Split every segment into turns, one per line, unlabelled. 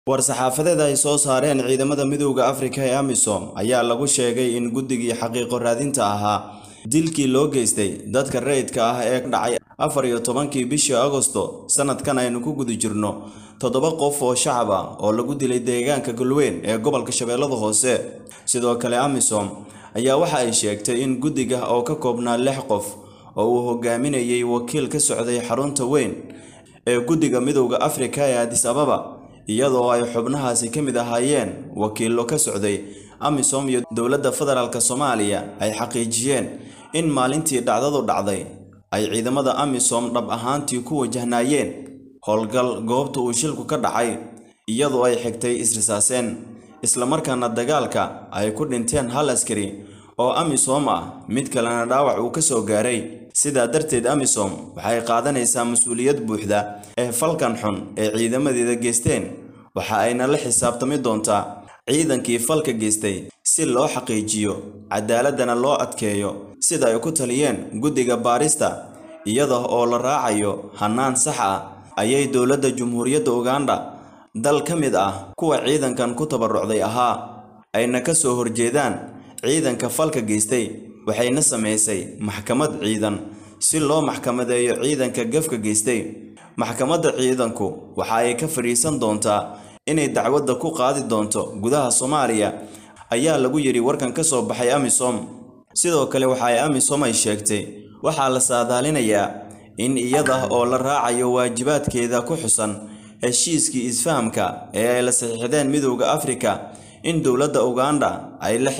war-saxaafadeed ay soo saareen ciidamada midowda afrika ee amisom ayaa lagu sheegay in guddigii xaqiiqo raadinta ahaa dilkii loo geystay dadka rayidka ah ee dhacay afar iyo tobankii bishii agosto sanadkan aynu ku guda jirno toddoba qof oo shacab ah oo lagu dilay deegaanka galweyn ee gobolka shabeellada hoose sidoo kale amisom ayaa waxa ay sheegtay in guddiga oo ka koobnaa lix qof oo uu hogaaminayay wakiil ka socday xarunta weyn ee guddiga midowda afrika ee adis ababa iyadoo ay xubnahaasi ka mid ahaayeen wakiillo ka socday amisom iyo dowladda federaalk soomaaliya ay xaqiijiyeen in maalintii dhacdadu dhacday ay ciidamada amisom dhab ahaantii ku wajahnaayeen howlgal goobta uu shilku ka dhacay iyadoo ay xigtay isrisaaseen islamarkaana dagaalka ay ku dhinteen hal askari oo amisom ah mid kalena dhaawac uu ka soo gaaray sidaa darteed amisom waxay qaadanaysaa mas-uuliyad buuxda ee falkan xun ee ciidamadeeda geysteen waxa ayna la xisaabtami doontaa ciidankii falka geystay si loo xaqiijiyo cadaaladana loo adkeeyo sida ay ku taliyeen guddiga baarista iyada oo la raacayo hannaan sax ah ayay dowladda jumhuuriyadda uganda dal ka mid ah kuwa ciidankan ku tabarucday ahaa ayna ka soo horjeedaan ciidanka falka geystay waxayna samaysay maxkamad ciidan si loo maxkamadeeyo ciidanka gafka geystay maxkamadda ciidanku waxa ay ka fadhiisan doontaa inay dacwadda ku qaadi doonto gudaha soomaaliya ayaa lagu yidhi warkan ka soo baxay amisom sidoo kale waxa ay amisom ay sheegtay waxaa la saadaalinayaa in iyada oo la raacayo waajibaadkeeda ku xusan heshiiskii isfahamka ee ay la saxiixdeen midowda afrika in dowladda uganda ay la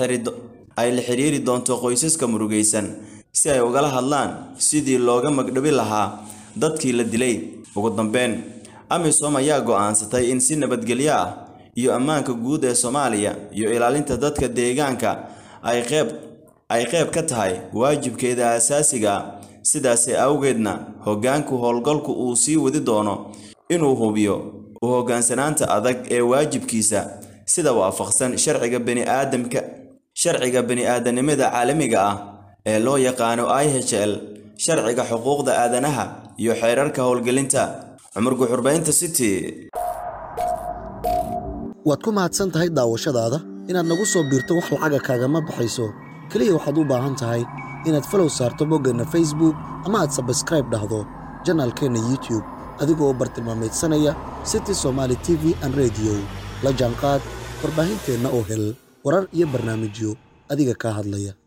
xiriiri doonto qoysaska murugaysan si ay ugala hadlaan sidii looga magdhabi lahaa dadkii la dilay ugu dambeyn amisom ayaa go'aansatay in si nabadgelyo ah iyo ammaanka guud ee soomaaliya iyo ilaalinta dadka deegaanka ay qeyb ay qayb ka tahay waajibkeeda asaasiga ah sidaasi awgeedna hoggaanku howlgalku uu sii wadi doono inuu hubiyo u hoggaansanaanta adag ee waajibkiisa sida waafaqsan sharciga baniaadamka sharciga bani-aadanimada caalamiga ah ee loo yaqaano i h l sharciga xuquuqda aadanaha iyo xeerarka howlgelinta cumar guxurbaynta city
waad ku mahadsan tahay daawashadaada inaad nagu soo biirto wax lacaga kaagama baxayso keliya waxaad u baahan tahay inaad falow saarto boggeenna facebook ama aad sabskraib dhahdo janaalkeenna youtube adigoo u bartilmaamaydsanaya city somaali t v an rediyo la jaanqaad warbaahinteenna oo hel warar iyo barnaamijyo adiga kaa hadlaya